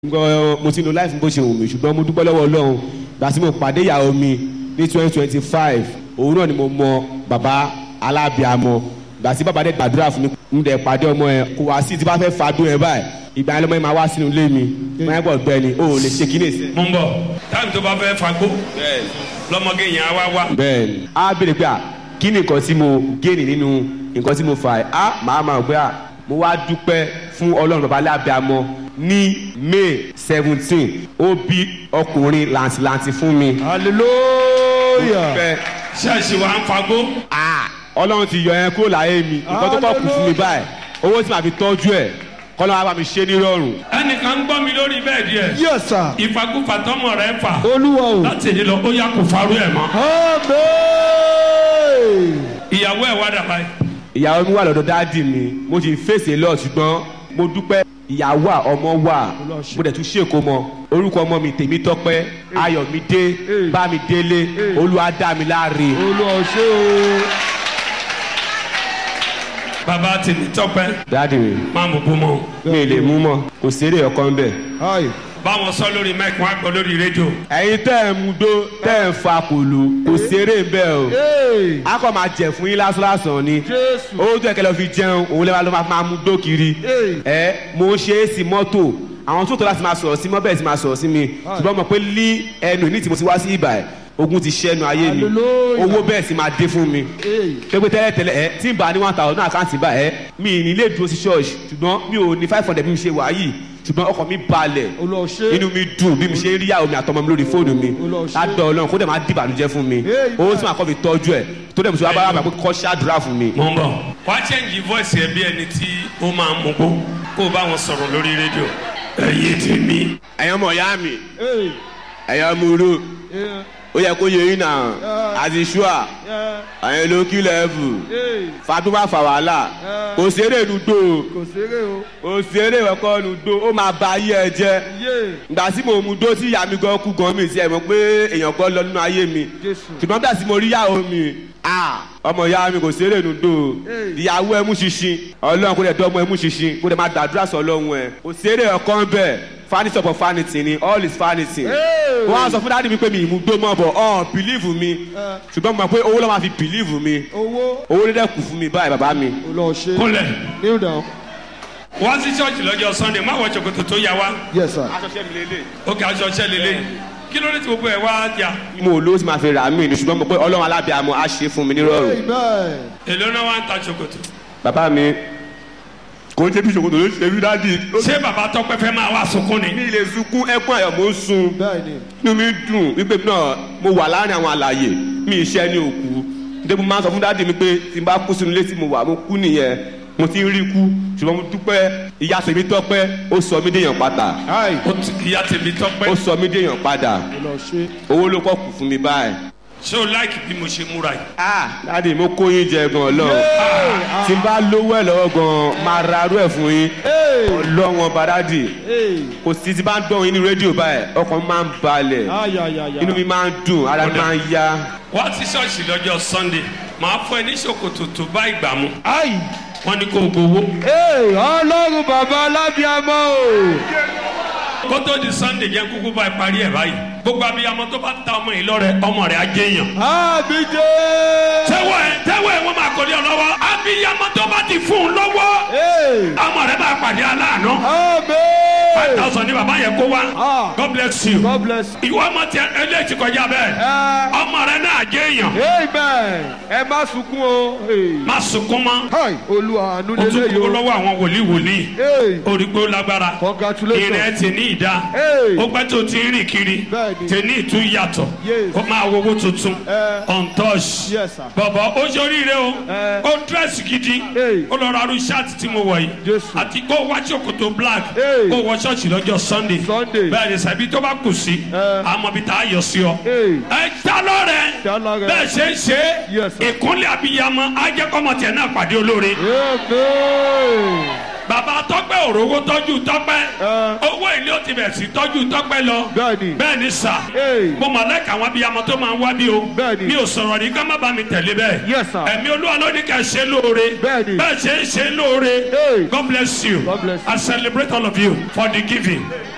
nǹkan mo ti lo life bó ṣe wù mí ṣùgbọ́n mo dúpẹ́ lọ́wọ́ ọlọ́run gbà tí mo pàdé ìyàwó mi ní twenty twenty five òun náà ni mo mọ bàbá alábìàmọ gbà tí bàbá dẹ̀ gbàdúrà fún mi mo dẹ̀ pàdé ọmọ yẹn kò wá sí tí bá fẹ́ fàdún yẹn báyìí ìgbà yẹn lọ́mọ yẹn máa wá sínú ilé mi máa ń bọ̀ gbẹ ni o ò lè ṣe kíní ìsẹ́. mo ń bọ̀ táìmù tó bá fẹ́ fagbó lọ́mọge yẹn á wá wá. bẹ́ẹ̀ni a béèrè pé à kí ni nǹkan tí mo géènì nínú nǹkan tí mo fà ẹ́ á màá máa gbé à mo wá dúpẹ́ fún ọlọ́run bàbá alábìàmọ ní may seventeen ó bí ọkùnrin làǹtìlàǹtì fún mi. hallelujah. Dúpẹ́. ṣẹ́ẹ̀ṣì wa ń fagbó. Ah, ọlọ́run ti yọ yẹn kúrò láyé mi nǹkan tó kọ̀ kù fún mi báyìí owó tí màá fi tọ́jú ẹ̀ kọ́lọ́ wa bá mi ṣe nírọ̀rùn. ẹnìkan ń gbọ́ mi lórí bẹ́ẹ̀dì ẹ̀. yes sir. ìfakúfà tọmọ rẹ ń fà. olúwa o. láti èdè lọ ó yà kó farú ẹ̀ mọ́. amen. ìyàwó ẹ̀ wá dàbá yìí. ìyàwó mi wà lọ́dọ̀ dáàdì mi mo ti fèsì lọ ṣùgbọ́n mo dúpẹ́ ìyàwó à ọmọ wà mo dẹ̀ tún ṣèkó mọ orúkọ ọmọ mi tèmi tọ́pẹ́ ayọ̀mídé bámidélé olúwadámiláre. olúwa o ṣé o. bàbá tèmi tọpẹ́ dáàdì mi máa mú bú mọ́. mi ì lè mú mọ́ kò séré ọkàn bẹ́ẹ̀. hi. báwọn sọ lórí mike wọn á gbọ́ lórí rédíò. ẹ̀yin tẹ́ ẹ̀ mú dó tẹ́ ẹ̀ fa kòló kò séré bẹ́ẹ̀ o. hey. a kò máa jẹ fún yín lásán ni jésù. owó tó yẹ kẹlẹ́ fi jẹun òun lè máa máa mú dó kiri Hey. ẹ mo ń ṣe é sí mọ́tò àwọn tó tó láti máa sọ̀rọ̀ sí mọ́ bẹ́ẹ̀ sì máa sọ̀rọ̀ sí mi ṣùgbọ́n mo pé lí ẹnu ní tí mo ti wá sí ibà ẹ̀ ogun ti ṣẹ́nu ayé mi Hallelujah. owó bẹ́ẹ̀ sì máa dé fún mi hey. pépé tẹ́lẹ̀ tẹ́lẹ̀ ẹ tí n bá ní one thousand náà àkáǹtì bá ẹ mi ì ní lè dúró sí ṣọ́ọ̀ṣì ṣùgbọ́n mi ò ní five hundred bí mi ṣe wà yìí ṣùgbọ́n ọkọ̀ mi balẹ̀ olúwa o ṣé. inú mi dùn bí mi ṣe ń rí ìyàwó mi àtọmọ mi lórí fóònù mi Olúwa ṣe. ládọ̀ ọlọ́run kó dẹ̀ máa di ìbànújẹ́ fún mi Amen. owó tí màá kọ́ fi tọ́jú ẹ̀ tó dẹ̀ mo ṣe wá bá wà pé kọ́ ṣáàdúrà fún mi. mo ń bọ̀. wá chẹ́ǹgì voice ẹ bí ẹni tí ó máa mú gbó kó o bá wọn sọ̀rọ̀ lórí rédíò. ẹ̀yin tèmi. ẹ̀yin ọmọ ìyá mi hey. ẹ̀yin ọmọ oró yeah. ó yẹ kó yẹ yín náà àti ṣúà yeah. ẹ̀yin ló kí lẹ́ẹ̀fù hey. fatuma fà wàhálà kò séré nùdó kò ṣeré o. kò séré ẹ̀kọ́ nùdó ó máa ba ayé ẹ jẹ́ yé. ìgbà tí mo mú dó tí ìyá mi gan kú gan mi sí ẹ̀ mọ̀ pé èèyàn gan lọ nínú ayé mi jésù. ṣùgbọ́n bí àti mo rí ìyàwó mi ah, ọmọ ìyá mi kò séré nùdó Hey. ìyàwó ẹ mú ṣinṣin ọlọ́run kò dẹ̀ dọ́ ọmọ ẹ mú ṣinṣin kò dẹ̀ máa gbàdúrà sọ ọlọ́run ẹ kò séré ọkàn bẹ́ẹ̀ fanity upon vanity ni all is vanity Hey. wọ́n á sọ fún dáàdì mi pé mi ìmú gbó mọ́ bọ̀ ọ̀ bìlíìfù mi Eh. ṣùgbọ́n mo mọ̀ pé owó ló máa fi bìlíìfù mi owó. owó ló dẹ̀ kù fún mi báyìí bàbá mi. olúwa o ṣé. kúnlẹ̀ kneel down. wá sí ṣọ́ọ̀ṣì lọ́jọ́ sunday má wọ ṣòkòtò tó yà wá. yes sir. aṣọṣẹ́ mi lélẹ̀. ó kì í aṣọ ṣẹ́ lélẹ̀ kí ló dé tí gbogbo ẹ̀ wá jà. mo ló ti máa fi rà mí ni ṣùgbọ́n mo pé ọlọ́run alábìàmọ́ á ṣe fún mi nírọ̀rùn. amen. èló náà wá ń ta ṣòkòtò. bàbá mi kò ń ṣe bí ṣòkòtò ló ṣe bí dáàdì. ṣé bàbá tọpẹ fẹ́ máa wá sunkún ni. mi lè sunkún ẹkún ayọ̀ mo ń sun bẹ́ẹ̀ni. inú mi dùn wípé náà mo wà láàrin àwọn àlàyé mi iṣẹ́ ní òkú nítorí mo máa ń sọ fún dáàdì mi pé tí n bá kú sínú ilé tí mo wà mo kú nìyẹn mo ti ń rí kú ṣùgbọ́n mo dúpẹ́ ìyá tèmi tọ́pẹ́ ó sọ mí déèyàn padà hi. ó ti ìyá tèmi tọpẹ. ó sọ mí déèyàn padà olúwa o ṣé. owó ló kọ́ kù fún mi báyìí. ṣé o láìkì bí mo ṣe múra yìí. ah dáàdì mo kó yín jẹ gan ọlọ́run tí n bá lówó ẹ̀ lọ́wọ́ gan máa ra arú ẹ̀ fún yín hey. ọlọ́wọ́n bá dáàdì hey. kò sí ti bá ń gbọ́ yín ní rédíò báyìí ọkàn mi máa ń balẹ̀ ayayaya. inú mi máa ń dùn ara mi máa ń yá. wá sí ṣọ́ọ̀ṣì lọ́jọ́ sunday màá fún ẹ ní ṣòkòtò tó bá ìgbà mu. ayi. wọ́n ní kó o gbowó. hey. ọlọ́run bàbá alábíàmọ́ o. kó tó di sunday jẹ́ kúkú bá ẹ parí ẹ̀ báyìí. gbogbo abiyamọ tó bá ta ọmọ yìí lọ́rẹ ọmọ rẹ̀ á jẹ́yàn. àmì jẹ́. tẹ́wọ̀ ẹ̀ tẹ́wọ̀ ẹ̀ wọ́n máa kọ́ ní ọ lọ́wọ́. abiyamọ tó bá ti fún un lọ́wọ́ hey. ọmọ rẹ̀ máa pàdé aláàánú. five amen. thousand ni bàbá yẹn kó wá. Ah. god bless you. God bless you. ìwọ ọmọ tiẹ eléyìí ti kọjá bẹ́ẹ̀. ẹ ọmọ rẹ̀ náà jẹ́yàn. amen. ẹ má sunkún o. Hey. má sunkún mọ́. hi. olúwa àánú o tún lélẹ̀ kúrò yìí o. lọ́wọ́ àwọn wòlíì wòlíì. hey. orí pé ó lágbára. congratulations. ìrẹ́ ti ní ìdá. Hey. ó pẹ́ tó ti ń rìn kiri. Bẹ́ẹ̀ni. tèmi ìtú yàtọ̀. Yes. ó máa wowó tuntun. Eh. untouched. Yes, sir. bọ̀bọ̀ ó ṣoríire o. Eh. ó dírẹ́sì gidi. Hey. ó lọ ra arú ṣáàtì tí mo wọ̀ yìí. Jésù. àti kó wá ṣòkòtò black. Hey. kó wọ ṣọ́ọ̀ṣì lọ́jọ́ sunday. Sunday. bẹ́ẹ̀ ni sàbí tó bá kù sí. Eh. àmọ́ bí tá a yọ sí ọ. Hey. ẹ já lọ́rẹ̀. Já lọ́rẹ̀. bẹ́ẹ̀ ṣe ń ṣe. Yes, sir. ìkúnlẹ̀ abiyamọ ajẹ́kọ́mọ tiẹ̀ náà pàdé olóore amen. bàbá tọpẹ òrówó tọjú tọpẹ Ẹ. owó ilé ó ti bẹ̀ sí tọjú tọpẹ lọ Bẹ́ẹ̀ni. bẹ́ẹ̀ ni sà Hey. mo mà lẹ́ka àwọn abiyamọ tó máa ń wá bí o Bẹ́ẹ̀ni. mi ò sọ̀rọ̀ ní ká má bá mi tẹ̀lé bẹ́ẹ̀ Yes, sir. ẹ̀mí olúwa ló ní ká ṣe lóore Bẹ́ẹ̀ni. bẹ́ẹ̀ ṣe ń ṣe lóore Hey. God bless you God bless you. I celebrate all of you for the giving